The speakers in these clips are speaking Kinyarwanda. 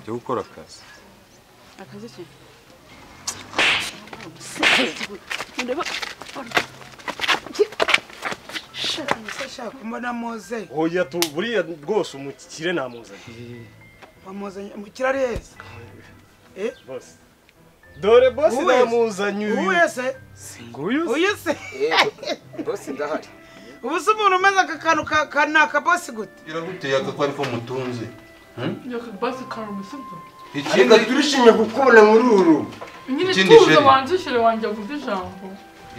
yo gukora akazi akazi ki shaka mbona muze hoya tu buriya rwose umukire namuzanye wamuzanye umukire areza bose dore bose Uwe. namuzanye uyu uwuye se nguyu se. uyu se bose ndahari ubu se umuntu umeze aka kantu ka ka- ni akabosi gute biraguteye agakwa ariko mutunze Yakabasi karumusibyo. ikindi ariko turishimye kukubona muri uru Nyine Ikindi tuza sheri. wanzishire wanjye avuze ijambo.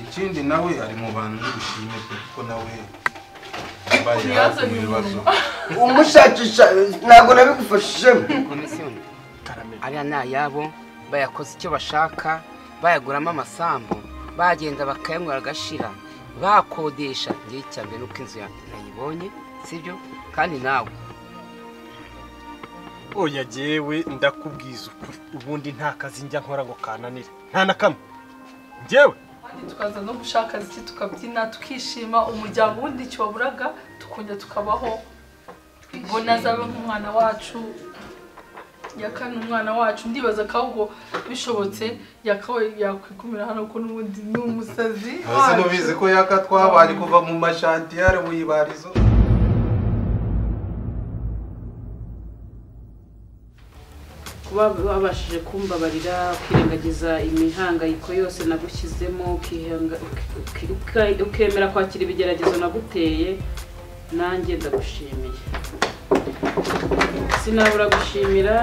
ikindi nawe ari mu bantu bishimye pe kuko nawe mbaye hafi Yazanye mu bibazo umuntu. umushakisha ntabwo nabigufashijemo komisiyoni ariya ni ayabo bayakoze icyo bashaka bayaguramo amasambu bagenda bakayanywera agashira bakodesha njye icya mbere nuko inzu yanjye nayibonye sibyo kandi nawe oya jyewe ndakubwiza ukuri ubundi nta kazi njya nkora ngo kananire nta na kamwe njyewe Kandi tukaza no gushaka iki tukabyina tukishima umuryango wundi icyo waburaga tukongera tukabaho. Mbona azabe nk'umwana wacu yakana umwana wacu ndibaza ko ahubwo bishobotse yakawe yakwigumira hano ko n'ubundi ni umusazi mbese wacu. mubizi ko yaka twabaye kuva mu mashantiyare mu ibarizo kuba wabashije kumbabarira ukirengagiza imihangayiko yose nagushyizemo ukihanga- uki- uki- ukemera kwakira ibigeragezo naguteye nanjye ndagushimiye sinabura gushimira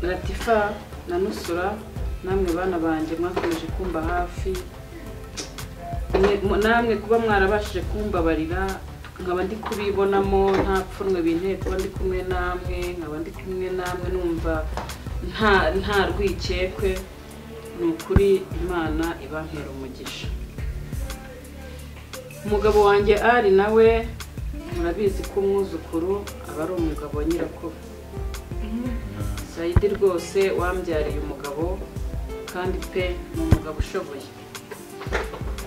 latifa na nusura namwe bana banjye mwakomeje kumba hafi Mwe- mu- namwe kuba mwarabashije kumbabarira nkaba ndi kubibonamo nta pfunwe binteye kuba ndi kumwe namwe nkaba ndi kumwe namwe numva nta nta rwikekwe ni ukuri imana ibampera umugisha umugabo wanjye ari nawe murabizi ko umwuzukuru aba ari umugabo wa nyirakuru sayidi rwose wambyariye umugabo kandi pe ni umugabo ushoboye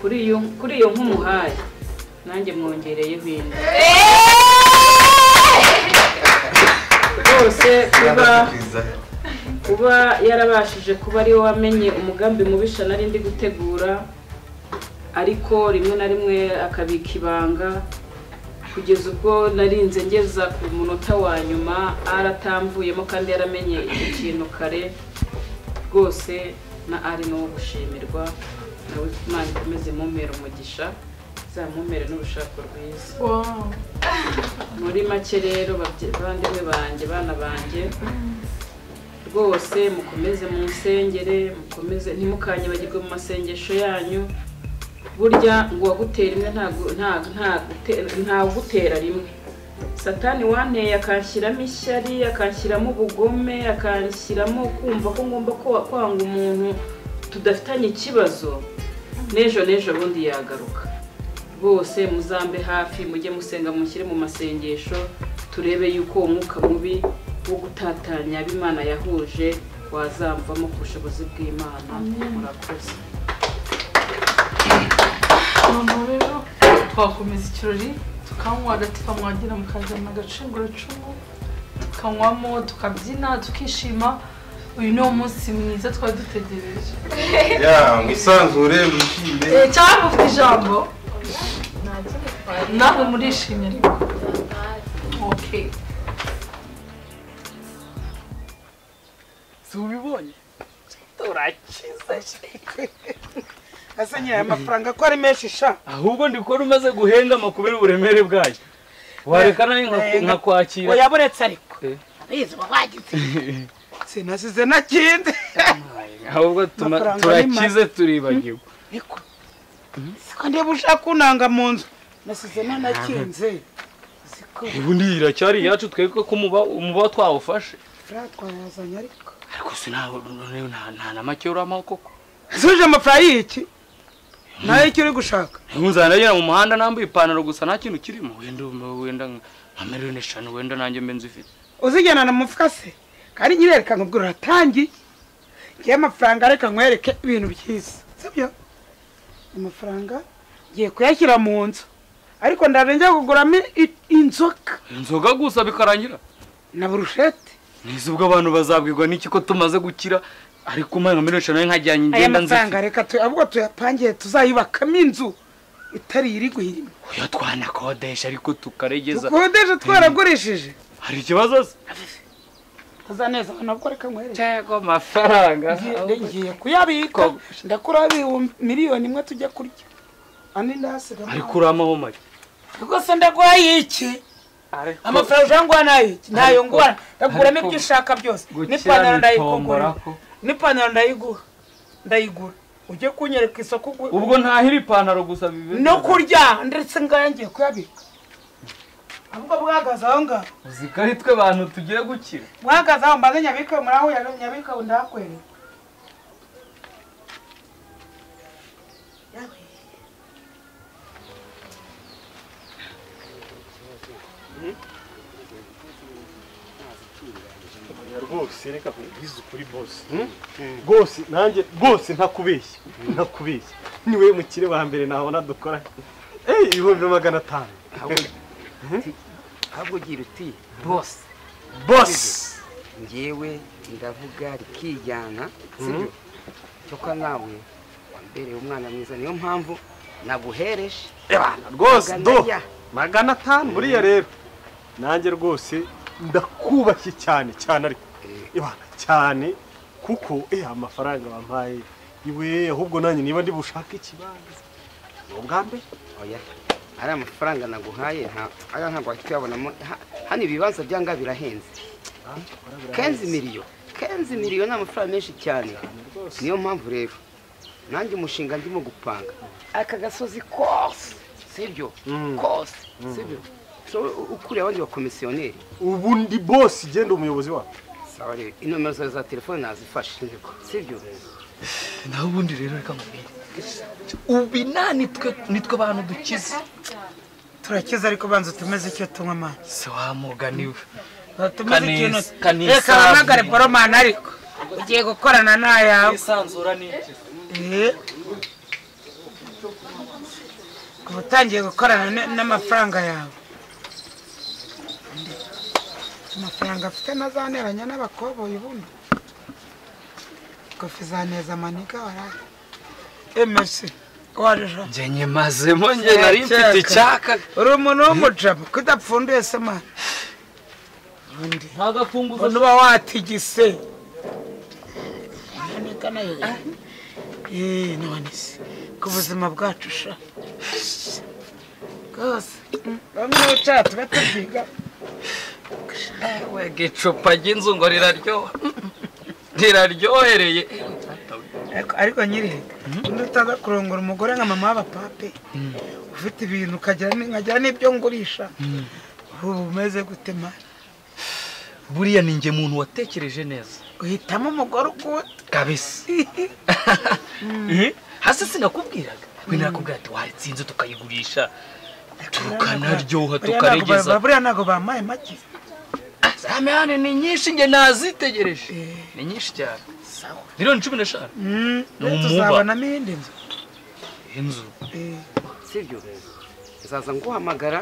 kuri iyo kuri iyo nk'umuhaye nanjye mwongereyeho indi rwose kuba kuba yarabashije kuba ariwe wamenye umugambi mubisha nari ndi gutegura ariko rimwe na rimwe akabika ibanga kugeza ubwo narinze ngeza ku munota wa nyuma aratamvuyemo kandi yaramenye icyo kintu kare rwose na ari ni uwo gushimirwa nawe imana ikomeze mumera umugisha izamumere n'urushako rwiza Wow. muri make rero babye- bavandimwe banjye bana banjye rwose mukomeze mu nsengere mukomeze ntimukanyibagirwe mu masengesho yanyu burya ngo uwagutera imwe ntagu- nta- nta- gute- ntawugutera rimwe satani wanteye akanshyiramo ishyari akanshyiramo ubugome akanshyiramo kumva ko ngomba kwa- kwanga umuntu tudafitanye ikibazo n'ejo n'ejo bundi yagaruka bose muzambe hafi mujye musenga mushyire mu masengesho turebe yuko uwo mwuka mubi wo gutatanya abo imana yahuje wazamvamo ku bushobozi bw'imana murakoze Noneho rero twakomeza ikirori tukanywa agatifa mwagira mukazana agacunguracumu tukanywamo tukabyina tukishima uyu ni umunsi mwiza twari dutegereje ya mwisanzure mwishime Eh, cyangwa ufite ijambo nawe murishimye ariko okay si ubibonye turakiza ese nyine aya mafaranga ko ari menshi sha ahubwo ndi kubona umaze guhengama kubera uburemere bwayo wareka nawe nka- nkakwakira wayaburetse ariko Eh. sinasize nakindi ahubwo tuma- Amafaranga ni make. turakize turibagirwa ariko siko ndeba ushaka unanga mu nzu nasize nanakinze siko ubundi iyi iracyari iyacu twebwe ko umuba umuba twawufashe furaya twayazanye ariko ariko sinabona noneho nta nta na make uramaho koko suje amafaranga y'iki nayo icyo uri gushaka nkuzana agera mu muhanda nambaye ipantaro gusa nta kintu kirimo wenda wenda nka miliyoni eshanu wenda nanjye mbe nzifite uzijyana na mufuka se kandi nyirereka ngo ubwo uratangiye ngiye amafaranga reka nkwereke ibintu byiza sibyo amafaranga ngiye kuyashyira mu nzu ariko ndabe njya kuguramo i- inzoka inzoga gusa bikarangira na burushete nizi ubwo abantu bazabwirwa n'iki ko tumaze gukira ariko umwe nka miliyoni eshanu nkajyanye aya ingenda nzifite mafaranga reka tu- ahubwo tuyapangiye tuzayubakamo inzu itari iri guhirima oya twanakodesha ariko tukaregeza dukodesha twaragurishije hari ikibazo se azaneza nabwo reka nkwereke cyangwa amafaranga Ngiye- ngiye kuyabika ndakuraho ibihumbi miliyoni imwe tujya kurya andi ndahasiga ariko uramaho make rwose ndaguhaye iki amafaranga ujya nguha nayo iki ntayo ariko- nguha ndaguramo ariko- ibyo ushaka byose gukira n'ipantaro ndayikugura bitombora ko n'ipantaro ndayiguha ndayigura ujye kunyereka isoko ugu- ubwo ntahira ipantaro gusa bibe no kurya ndetse ngaho ngiye kuyabika ahubwo bwahagaze aho ngaho uzi ko ari twe bantu tugiye gukira mwagaze aho mbanze nyabike muri aho ya nyabike ubu ndahakwereka rwose reka nkubwize ukuri bose rwose nanjye rwose ntakubeshya ntakubeshya ni wowe mukire wa mbere nabona dukora Eh, ibihumbi magana atanu ahubwo ugira uti bose bose ngewe ndavuga rikijyana sibyo cyokora nawe wambereye umwana mwiza niyo mpamvu naguhereje rwose do Magana ya. magana atanu buriya rero nanjye rwose ndakubashye cyane cyane ariko ibana cyane kuko eh amafaranga bampaye iwe ahubwo nanjye niba ndi bushake ikibanza ni ubwa mbere oya ari amafaranga naguhaye nta aya ntabwo wahita uyabonamo Ha- hano ibibanza byanga birahenze kenzi miliyo kenzi miliyo ni amafaranga menshi cyane niyo mpamvu rero nanjye umushinga ndimo gupanga aka gasozi kose sibyo kose sibyo So, u- ukuriye abandi bakomisiyoneri ubu ndi bose igenda umuyobozi wawe sawa rero inomero zawe za telefone nazifashe sibyo naho ubundi rero reka mubwire ubi nta nitwe nitwe bantu dukize turakize ariko banza utumeze icyo tunywa amazi se wamuganiwe tumaze Kanis- ikintu kanisani. reka bahamagare boromani ariko ugiye gukorana n'ayawe isanzura ni iki Eh. kuba utangiye gukorana n- n'amafaranga yawe amafaranga afite ntazaneranya n'abakoboyi bundi kofi za neza maniga warari emesi warija njye nyimazemo njye nari mfite icyaka uri umuntu w'umujabo kudapfunduye se mwana undi nta gafunguzo umuntu uba watigise ntabika nayo yeee none se ku buzima bwacu sha rwose bamwe bicara tuba tubyiga wega icupa ry'inzu ngo riraryoha riraryohereye ariko ariko nyirihega undi utaza kurongora umugore nka mama w'abapape ufite ibintu ukagira ni- nkagira n'ibyo ngurisha ubu umeze gute mari buriya ni njye muntu watekereje neza uhitamo umugore ukuta kabisa Eh, hasi sinakubwiraga we nakubwira ati waritsinze tukayigurisha tukanaryoha tukaregeza buriya ntabwo bampaye make Ah, zamehane ni nyinshi njye nazitegereje ni nyinshi cyane miliyoni cumi n'eshanu Mm, Ni umuba. tuzabonamo iyindi nzu inzu Eh, sibyo nzaza nguhamagara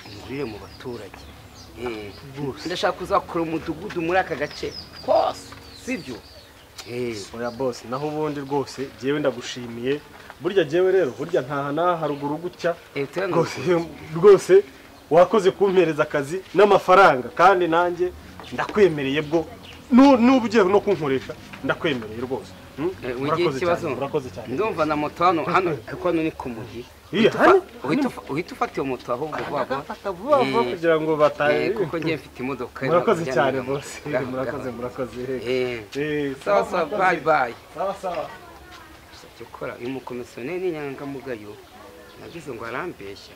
umurire mu baturage Eh, ndashaka kuzakora umudugudu muri aka gace kose sibyo Eh, oya bose naho ubundi rwose jyewe ndagushimiye burya jyewe rero burya ntaha n'aha haruguru gutya eh, turabona rwose rwose wakoze kumpereza akazi n'amafaranga kandi nanjye ndakwemereye bwo Nu- n'uba ugiye no kunkoresha ndakwemereye rwose Hmm? Eh, wigira urakoze ikibazo cyane urakoze cyane ndumva na moto hano hano ariko hano ni ku mugi Iya, Uhita hano- ufa- uhita ufa- uhita ufata iyo moto ahubwo vuba vuba Fata vuba vuba Eh, kugira ngo Eh, bataye kuko ngiye mfite imodoka murakoze ntabwo cyane njyana bose nabo. murakoze murakoze Eh, Eh, sawa sawa bayi bayi sawa sawa Icyo ukora uyu mukomisiyoneri inyangamugayo nagize ngo arambeshya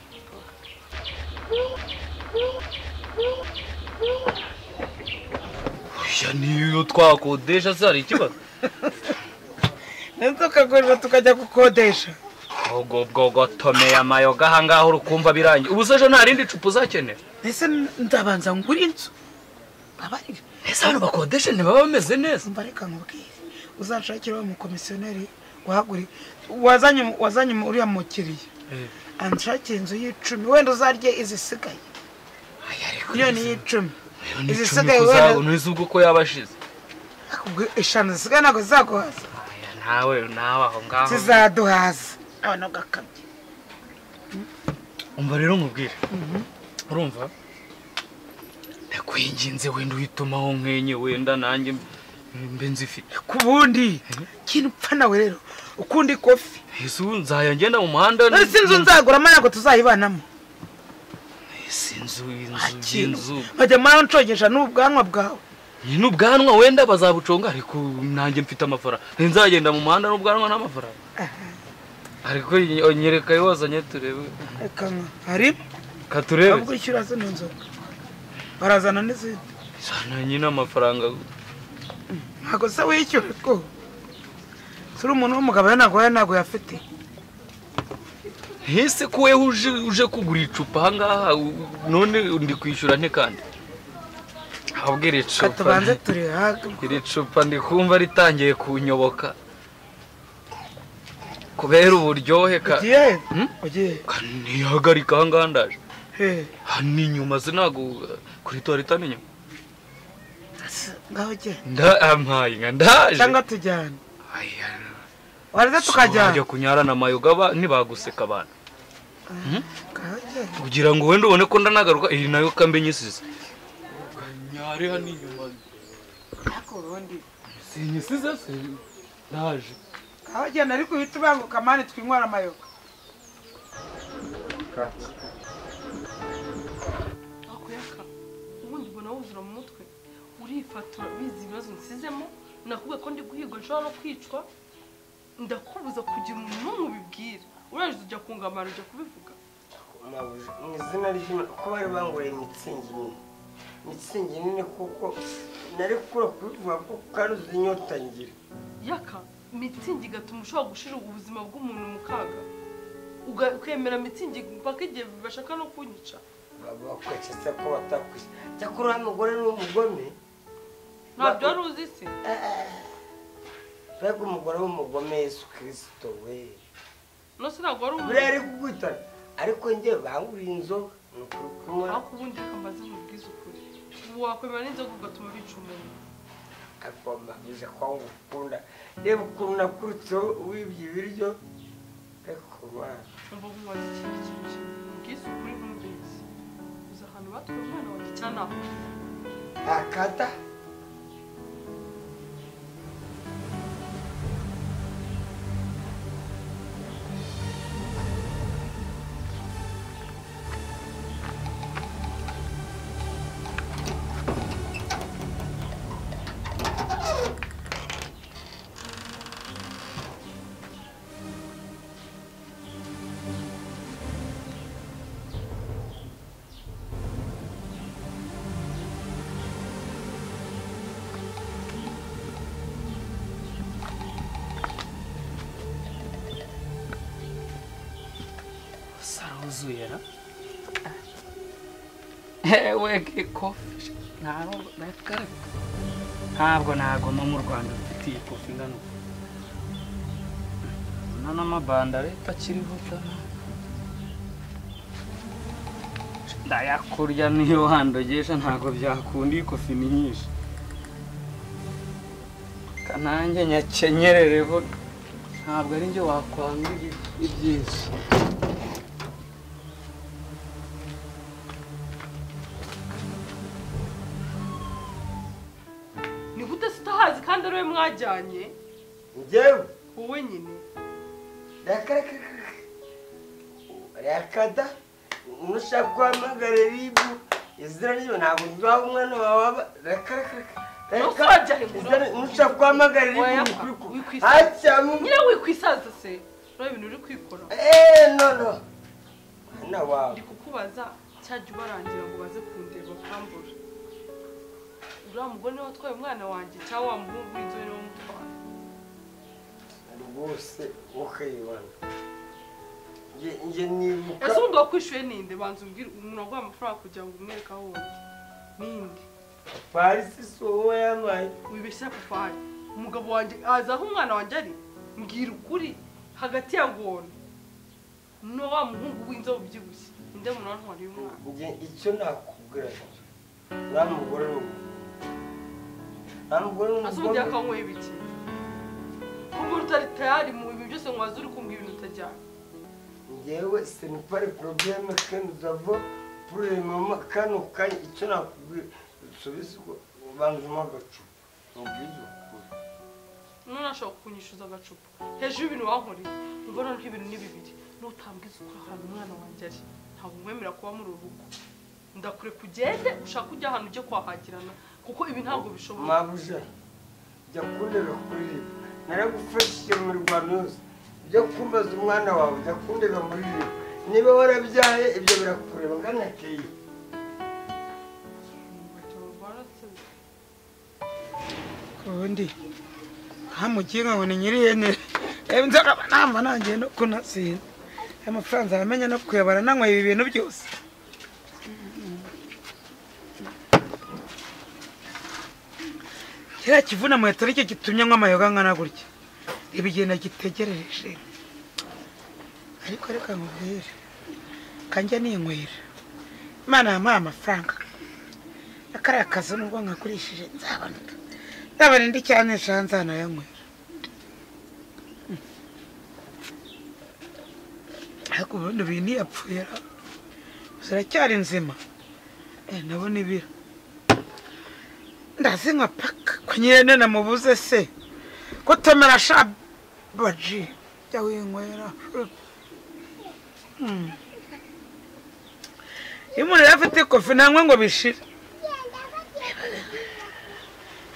oya niyo twakodesha se hari ikibazo ndetse tukagurira tukajya gukodesha ubwo bwogotomeye amayoga ahangaha urukumva birangiye ubu se ejo nta rindi cupa uzakenera mbese ndabanza ngura inzu abarira ese abantu bakodesha ntibaba bameze neza mba reka nkubwire uzanshakiraho umukomisiyoneri wahaguriye wazanye wazanye uriya mukiriya anshakira inzu y'icumi wenda uzarye izisigaye miliyoni y'icumi Izi n'icumi sigaye wenda- kuzabona uzi ubwo ko yaba ashize ubwo eshanu zisigaye ntabwo zizaguhaza Aya, nawe nawe aho ngaho zizaduhaza abana ugakabye umva rero nkubwire urumva ndakwinginze wenda uhitumaho nk'enye wenda nanjye mbe nzifite ku bundi kintu upfa nawe rero ukundi kofi ese ubu nzajya ngenda mu muhanda none si inzu nzaguramo ntabwo tuzayibanamo Ese inzu inzu kintu inzu nkajya mwana ncogesha n'ubwanwa bwawe Ni n'ubwanwa wenda bazabuconga ariko nanjye mfite amafaranga nzagenda mu muhanda n'ubwanwa n'amafaranga ariko ny- nyereka ayo wazanye turebe reka nka harimo katurebe ahubwo ishyura zino nzoga barazana n'izindi sana nyine amafaranga ntabwo se wishyura two turi umuntu w'umugabo rero ntabwo we ntabwo yafite ese ko wewe uje uje kugura icupa ahangaha u- none ndi kwishyura nte kandi ahubwo iri reka cupa tubanze turi haga iri cupa ndi kumva ritangiye kunyoboka kubera uburyohe ka ugiye Hmm? ugiye ka- ntihagarika ahangaha ndaje he hano inyuma sinago kuri tuwarete hano inyuma ngaho ugenda ndampaye nka ndaje cyangwa tujyane waraza tukajya tukajyana kunyara na mayoga ba- ntibaguseka abantu ngaho ugenda kugira ngo wenda ubone ko ndanagaruka iyi nayo kambe nyisize kanyare hano inyuma sinyisize se ndaje ngaho ugenda ariko uhita ubanguka mani twinywara amayoga akuyaka ubundi mbona wuzura mu mutwe urifatura bizi ibibazo nsizemo nakubwiye ko ndi guhiga nshobora no kwicwa ndakubuza kugira umuntu n'umwe ubibwira urangije ujya kungamara ujya kubivuga mabuja mu izina ry'imana ko bari banguriye mitsingi nini mitsingi nini kuko nari gukura kubivuga ko karuzi inyota ngira yaka mitsingi igatuma ushobora gushira ubuzima bw'umuntu mu kaga Uga- ukemera mitsingi mpaka igihe bashaka no kunyica bakweketse ko batakwise cyakora uriya mugore ni umugome ntabyo wari uzi se mbega umugore w'umugome yesu kirisito we nose ntabwo wari buriya ari umuntu kukwitana ariko njye banguriye inzoga ni ukuri kunywa ariko ubundi reka mbaze mubwize ukuri ubu wakwemera n'inzoga ugatuma bica umuntu ariko mabuja ko ngukunda reba ukuntu nakurutseho wibye ibiryo mbega ukuntu wana numva nk'uwazi ikindi kintu ubwize ukuri nk'umubyeyi uzi ahantu batuye umwana wanjye cyangwa naho ntakata sarahuzuye ra ewe ko ntabwo nagoma mu rwanda dufite iyi kofi ingana uku na n'amabanda leta akiriho cyane ndayakurya niyo wandogesha ntabwo byakunda iyi kofi ni nyinshi kanange nyakenyerereho ntabwo ari njye wakwanga ibi- ibyinshi ni gute se utahazi kandi ari we mwajyanye njyewe wowe nyine rakada nushaka guhamagara ribu izina ryo ntabwo ryaha umwana wawe aba Nonse wajyahe ngo izina nushaka guhamagara Oya, ribu wikwisa- hacyamo nyine wikwisaza se ureba ibintu uri kwikora eee nono mwana wawe ndi kukubaza cyajya ubarangira ngo baze kundeba bakambura uriya mugore niwe watwaye umwana wanjye cyangwa wa muhungu w'inzobe niwe umutwaye rwose ukayibona Njye- njye nibuka ese ubundi wakwishyuye ninde banza umbwire umuntu waguha amafaranga kugira ngo umwereke aho wundi ninde farisi si wowe yabaye wibeshya papari umugabo wanjye azi aho umwana wanjye ari mbwira ukuri hagati ya ngona no wa muhungu w'inzobe ubyibushye ninde muntu wantwariye umwana Njye icyo nakubwira nta mugore n'ubu nta mugore asa ubundi n'umugore akanywera ibiki kuko utari tayari mu bintu byose ngo waze uri kumva ibintu utajyana njyewe senipari porobeme kandi uzava puremamo kano kanya icyo nakubwira usubize ubwo ubanzemo agacupa mubwiza ukuri none ashobora kukunyishyuza agacupa hejuru y'ibintu wankoreye mbona nk'ibintu ni bibiri n'utambwiza ukuri ahantu umwana wanjye ari ntabwo umwemera kuba muri ubu rugo ndakure kugende ushake ujya ahantu ujye kwahagirana kuko ibi ntabwo bishoboka mabuja jya kundeba kuririmba naragufashije mu rwanda yose ujya kumbaza umwana wawe jya kundeba muririmba niba warabyaye ibyo birakureba ngana keyi ubundi ntamukinga ngo ni nyirihene reba inzoga namba nanjye no kunasina aya mafaranga nzamenya no kuyabara nanyweye ibi bintu byose kiriya kivuna mu yatari cyo gitumye nywa amayoga angana gutya ibigenda gitegerereje ariko reka nkubwire kanjya ninywera imana yamuhaye amafaranga akariya kazi nubwo nkagurishije nzabanuka nzabana indi cyane nshanza ntayanywera ariko ubundi ubu ntiyapfuye ziracyari nzima Eh, nabo nibira ndazi nka paka ko nyirene namubuze se kutomera shabaji jya winywera Mm. iyo umuntu yari afite kofi ntanywe ngo bishire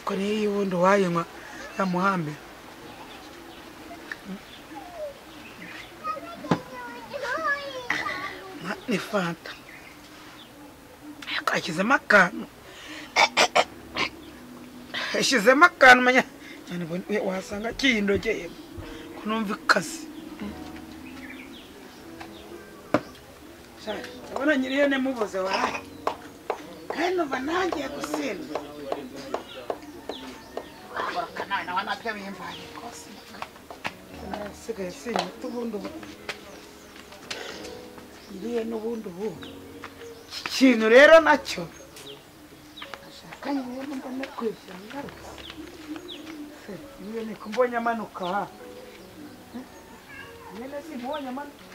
ko niyo iyi wundi wayinywa yamuhambira Mwa- ni fanta akashyizemo akantu yashyizemo akantu menya cyane ubundi we- wasanga kiyindogeye ko numva ikaze Shaje, urabona nyirihene mubuze waraye kandi numva nangiye gusinda nawe nawe nabyo bimbaye rwose nasigaye sinyuta ubundi ubu iriye n'ubundi ubu iki kintu rero nacyo ashaka nyine mbone kwishyura ingaruka se niyo niko mbonye amanuka aha Eh, nyine simbonye amanuka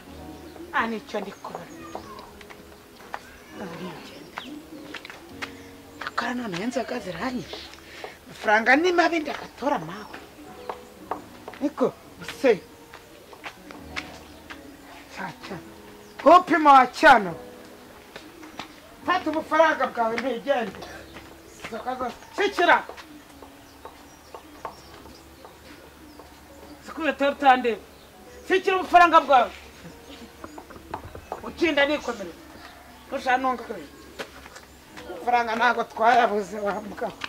ah nicyo ndi kubona arigenda akora noneho inzoga ziranyishe amafaranga ni mabi ndagatora mawe niko se caca upima wa cyano fata ubufaranga bwawe ntigende Inzoga zose shikira zikubye tora utandeba shikira ubufaranga bwawe ukinda nikomerera ntusha nungarure amafaranga ntabwo twayabuze wa mugabo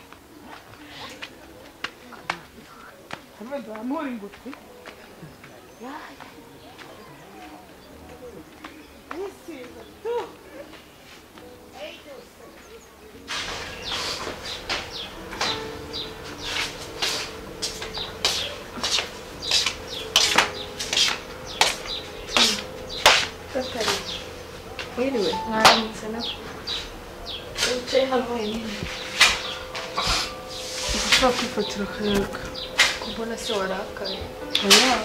Wenda wamura ingutiya Wiriwe mwaramutse na wicaye hano wenyine ushobora kwifatira akayaga kubona se warakaye oya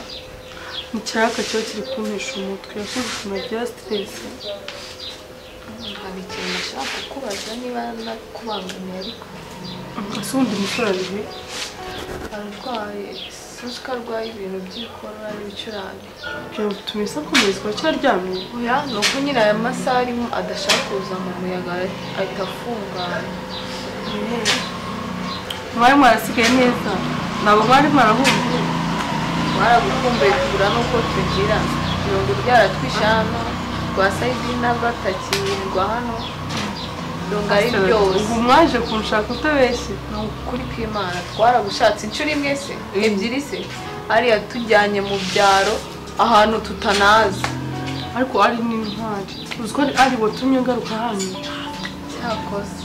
mu kiraka kiba kiri kumpesha umutwe yakubisha na bya siteresi hari ikintu nashaka kukubaza niba nakubangamiye ariko ese ubundi musore ari he ararwaye sinzi ko arwaye ibintu by'ikora n'ibicurane byaba bituma isakomezwa cyaryamye oya ni uko nyine aya masaha arimo adashaka kuza mu muyaga ahita afungana mwari mwarasigaye neza ntabwo mwari mwarahumye mwaragukumbuye kugura n'uko tugira irungu ryaratwishe hano rwa sayidina rwatakirirwa hano irungu ari ryose ubu mwaje kunshaka utabeshye ni ukuri kw'imana twaragushatse inshuro imwe se ebyiri se ariya tujyanye mu byaro ahantu tutanazi ariko ari n'intwari uzi ko ari ari watumye ngaruka hano cyakoze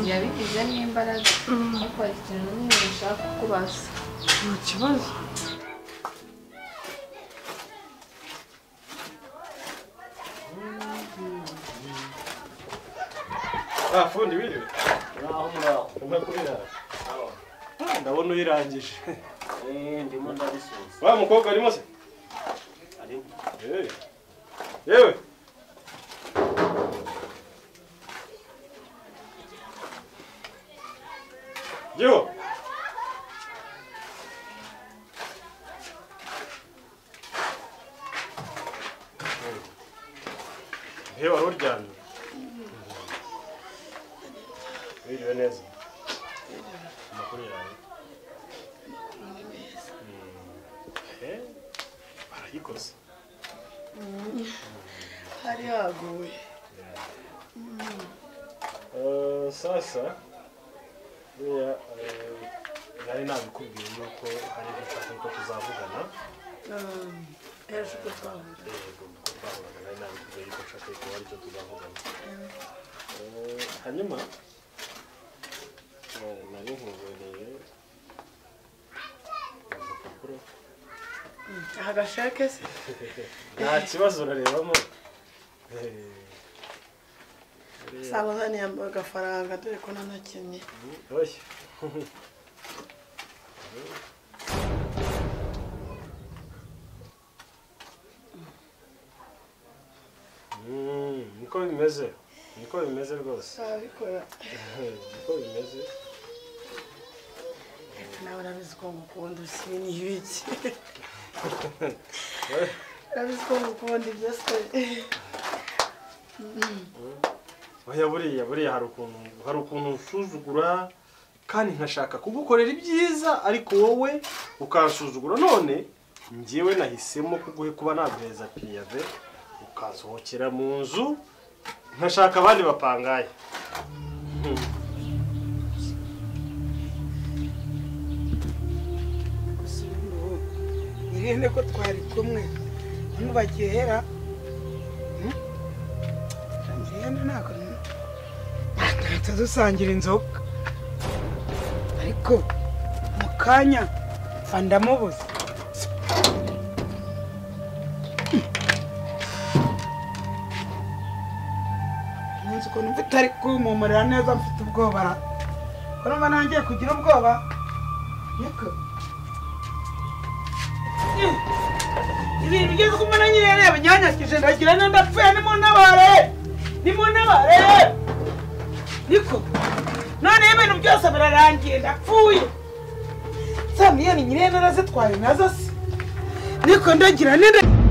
yabigize n'imbaraga ariko hari ikintu n'umwe ushaka kukubaza nta kibazo Ah, fundi wiriwe muraho muraho urabona ko birara Ah, ndabona uyirangije ndimo ndabisubiza wa mukobwa arimo se arimo Eh. yewe giho he wari uryamye wiriwe neza amakuru yawe Eh, barayikoze hari haguye Eh, sasa buriya eh, nari nabikubwiye yuko hari ibyo nshaka ko tuzavugana ejo ubwo twahura yego ko twahuraga nari nabikubwiye yuko nshaka ko hari icyo tuzavugana Eh, hanyuma eh, nari nkubereye urupapuro aha gasheke se nta kibazo urarebamo Eh, buriya- saba uzaniye agafaranga dore ko nanakinnye oya Mm, niko bimeze niko bimeze rwose arabikora niko bimeze nawe urabizi ko ngukunda usibi ni ibiki urabizi ko ngukunda ibyo se oya buriya buriya hari ukuntu hari ukuntu usuzugura kandi nkashaka kugukorera ibyiza ariko wowe ukansuzugura none njyewe nahisemo kuguhe kuba naguheza piyave ukansohokera mu nzu nkashaka abandi bapangaye Hmm. irene ko twari kumwe ntubagera irene ntabwo bahita dusangira inzoga ariko mu kanya mfa ndamubuze umunsi ukuntu mfite ari kumpumurira neza mfite ubwoba ra ko numva nangiye kugira ubwoba niko ibintu ugeze kumwe na nyirereba nyanyakije ndagira neza ndapfuye nimuntabare nimuntabare niko noneho ibintu byose birarangiye ndapfuye za miliyoni nyirereba arazitwaye nazo se niko ndagira neza